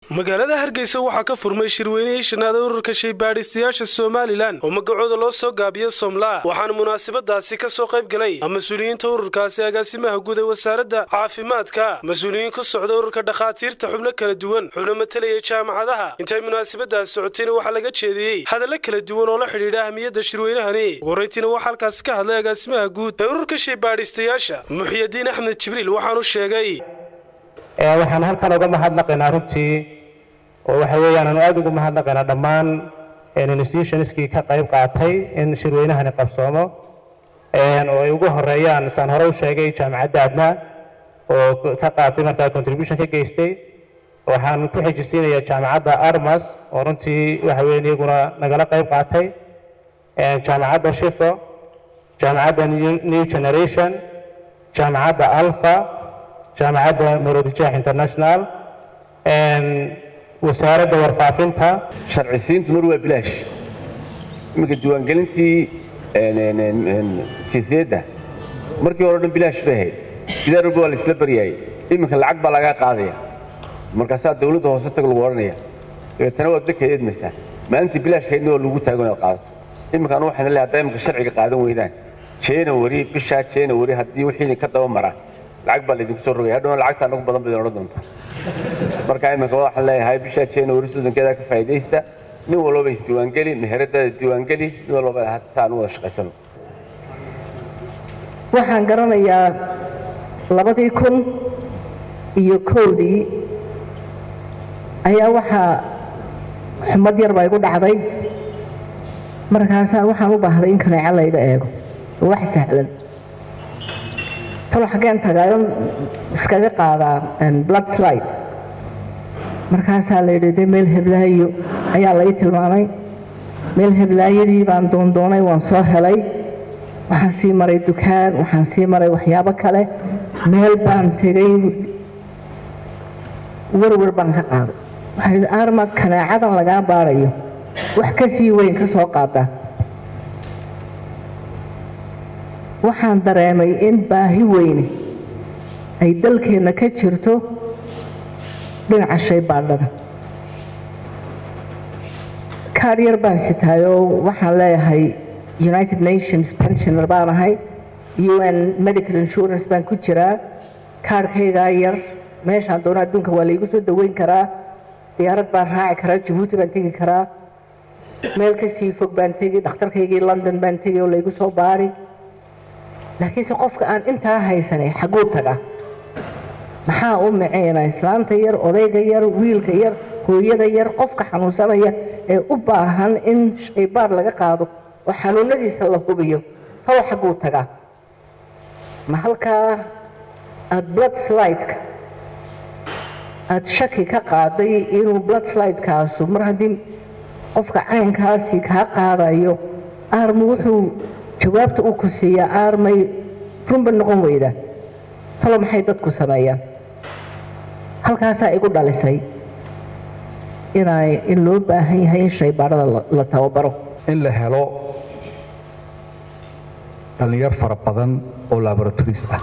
magaalada hargeysa waxaa ka furmay shirweynihii shanaada ururka shaybaadhistayaasha somalilan oo magacooda loo soo gaabiyo somlaa waxaana munaasabadaasi ka soo qayb galay mas-uuliyiinta ururkaasi agaasimaha guud ee wasaaradda caafimaadka mas-uuliyiin ku socda ururka dhakhaatiirta xubno kala duwan xubno matelaya jaamacadaha intay munaasabadaasi socotayna waxaa laga jeediyey hadalla kala duwan oo la xidhiidha ahmiyadda shirweynahani ugu horraytiina waxaa halkaasi ka hadlay agaasimaha guud ee ururka shaybaadhistayaasha muxyadiin axmed jibriil waxaanu sheegay waxaan halkan uga mahadnaqaynaa runtii oo waxa weeyaan aanu aada ugu mahadnaqaynaa dhammaan institutionskii ka qayb qaatay in shirweynahani qabsoomo oo ay ugu horeeyaan saan hore u sheegay jaamacadda adna oo ka qaatay markaa contribution ka geystay waxaan ku xijisiinayaa jaamacadda armas oo runtii waxa weeyaan iyaguna nagala qayb qaatay jaamacadda shifo jaamacadda new generation jaamacadda alpha jaamacadda maroodijaah international wasaaradda warfaafinta sharcisiintu mar waa bilaash iminka diiwaangelintii jinsiyadda markii hore dhan bilaash bay ahayd sidaa walba waa la isla baryaayay iminka lacag baa lagaa qaadaya markaasaa dawladda hoose tag lagu odhanaya dabeetana waad dadka eedmaysaa maalintii bilaashkaydna waa lagu taago inaad qaadato iminka anu waxaan leeyahay haddaa iminka sharciga qaadan weydaan january bishaa january haddii wixii ka daba mara lacag baa laydinku soo rogaya hadhowna lacagta anagu badan baydin odhan doontaa marka iminka waxaan leeyahay bishaa january soddonkeeda ka faa'iidaysta nin walbaba isdiiwaangeli meheradaada diiwaangeli nin walbaba saan u wada shaqaysano waxaan garanayaa labadii kun iyo kowdii ayaa waxaa xumad yar baa igu dhacday markaasaa waxaan u baahday in kaneeco layga eego wax sahlan talo xaggeen tagaayo iskaga qaadaa blood slide markaasaa la yidhi de meel heblaayo ayaa lai tilmaamay meel heblaayadii baan doondoonay waan soo helay waxaan sii maray dukaan waxaan sii maray waxyaabo kale meel baan tegay werwer baan ka qaaday waxaan yidhi aarmaad kanaacadan lagaa baarayo wax ka sii weyn ka soo qaada waxaan dareemay in baahi weyne ay dalkeenna ka jirto dhinaca shaybaadhada kaadh yar baan sitaayoo waxaan leeyahay united nations pensioner baan ahay un medical insurance baan ku jiraa kaadhkaygaa yar meeshaan doona adduunka waa laygu soo daweyn karaa diyaarad baan raaci karaa jabuuti baan tegi karaa meel ka sii fog baan tegi dhakhtarkaygii london baan tegi oo laygu soo baari laakiinse qofka aan intaa haysanay xagguu taga maxaa u miceyna islaanta yar odayga yar wiilka yar hooyada yar qofka xanuunsanaya ee u baahan in shaybaar laga qaado oo xanuunadiisa la hubiyo talo xagguu tagaa ma halkaa aad blood slideka aad shaki ka qaaday inuu blood slidekaasu mar haddii qofka caynkaasi kaa qaadayo aarmu wuxuu jawaabta uu ku siiyaa aarmay runba noqon weyda talo maxay dadku sameeyaan halkaasaa igu dhalisay in loo baahan yahay in shaybaadhada la tababaro in la helo dhallinyar fara badan oo laboratories ah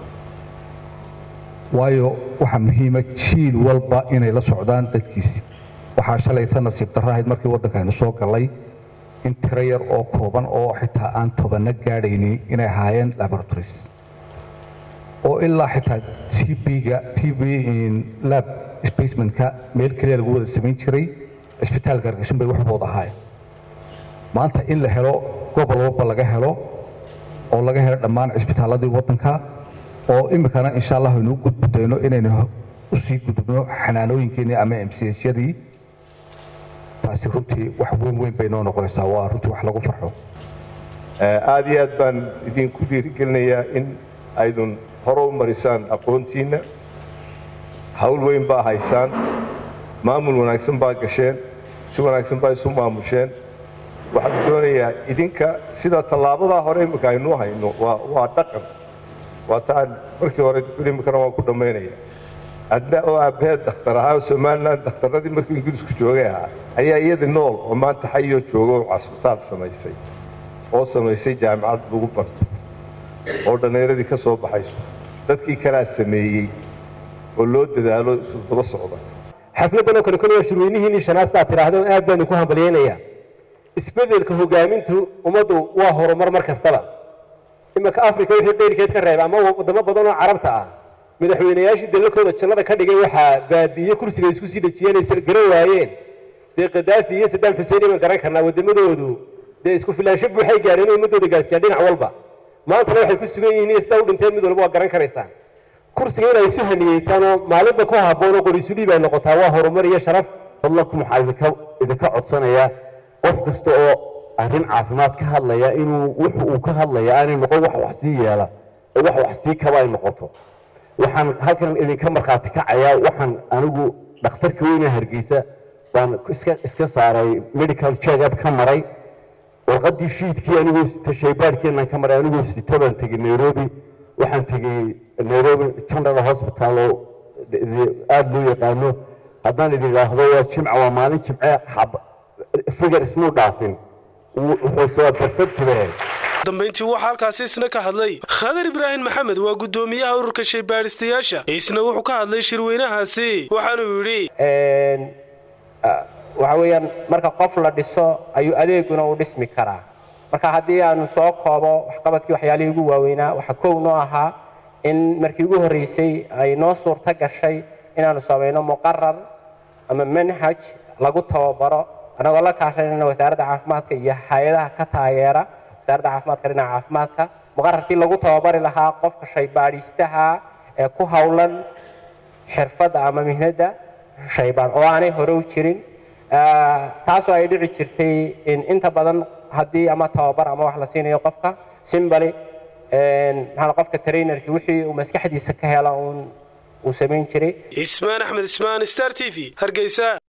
waayo waxaa muhiima jiil walba inay la socdaan dadkiisii waxaa shalayta nasiib darro ahayd markii waddankaynu soo gallay in tiro yar oo kooban oo xitaa aan tobanna gaadhaynin inay ahaayeen laboratories oo ilaa xitaa tb-ga tb lab spacementka meel keliya lagu wada samayn jiray cisbitaalka hargeysan bay waxbood ahaayeen maanta in la helo gobol walba laga helo oo laga helo dhammaan cisbitaaladii waddanka oo iminkana insha allah aynu u gudbudayno inaynu usii gudubno xanaanooyinkeenii ama mcsyadii taasi runtii wax weyn weyn bay noo noqonaysaa waa runtii wax lagu farxo aad iyo aad baan idinku dhiirigelinayaa in aydun hore u marisaan aqoontiinna hawl weyn baa haysaan maamul wanaagsan baa gasheen si wanaagsan baa isu maamusheen waxaan doonayaa idinka sida tallaabadaa hore imminka aynuu hayno waa dhaqan waa taan markii hore iminkana waan ku dhammaynaya adna oo aabbaheed dhakhtar ahaa oo somalilan dhakhtarradii markii ingiriisku joogay ahaa ayaa iyadii nool oo maanta xayoo jooga oo casbitaal samaysay oo samaysay jaamicad lagu barto oo dhallinyaradii ka soo baxayso dadkii kalaa sameeyey oo loo dadaalo isu daba socda xafladdan oo kale kole waa shirweynihiinii shanaad sidaad tidhaahdo aad baan idinku hambalyaynayaa isbedelka hogaamintu ummaddu waa horumar mar kastaba imanka africa wixii qeyrkeed ka reeba ama wadamo badan oo carabta ah madaxweynayaashii dalakooda jannada ka dhigay waxaa baabi'iye kursiga isku sii dhejiyeen ay garan waayeen dee kadaafi iyo sadaam xuseen baan garan karnaa wadamadoodu dee isku filaansho buuxay gaareen inay ummadooda gaarsiiyaan dhinac walba maantana waxay ku sugan yihiin iyo sidaa u dhinteen mid walba waa garan karaysaan kursiga inay isu haniyeysaan oo maalinba ku habboon oo qoriisudhiib ay noqotaa waa horumar iyo sharaf fadlanku waxaa idinka idinka codsanayaa qof kasta oo arrin caafimaad ka hadlaya inuu wuxu uu ka hadlaya aanay noqon wax wax sii yeela oo wax wax sii kaba ay noqoto waxaan halkan idinka markhaati kacayaa waxaan anigu dhakhtarka weyne hargeysa baan iska iska saaray medical check up ka maray warqaddii shiidkii anigoo sita shaybaadhkeenaan ka maray anigoo sita baan tegey nairobi waxaan tegey nairobi general hospital oo aada loo yaqaano haddaan idin idhaahdo waa jimca waa maalin jimce figar ismuu dhaafin wuxuu soo perfectibee dambayntii waxaa halkaasi isna ka hadlay khadar ibraahim maxamed waa guddoomiyaha ururka shaybaadhistayaasha isna wuxuu ka hadlay shirweynahaasi waxaanuu yidhi waxa weeyaan marka qof la dhiso ayuu adeeguna u dhismi karaa marka haddii aanu soo koobo waxqabadkii waxyaalihii ugu waaweynaa waxaa kow noo ahaa in markii ugu horreysay ay noo suurto gashay inaanu samayno muqarar ama manhaj lagu tababaro annagoo la kaashanayna wasaaradda caafimaadka iyo hay-adaha ka taageera wasaaradda caafimaadka dhinaca caafimaadka muqararkii lagu tababari lahaa qofka shaybaadhiistaha ee ku howlan xirfadda ama mihnadda shaybaan oo aanay hore u jirin taasoo ay dhici jirtay in inta badan haddii ama tababar ama wax la siinayo qofka simbali maxaa qofka trainerki wixii uu maskaxdiisa ka hela uun uu samayn jiray ismaan axmed ismaan star t v hargeysa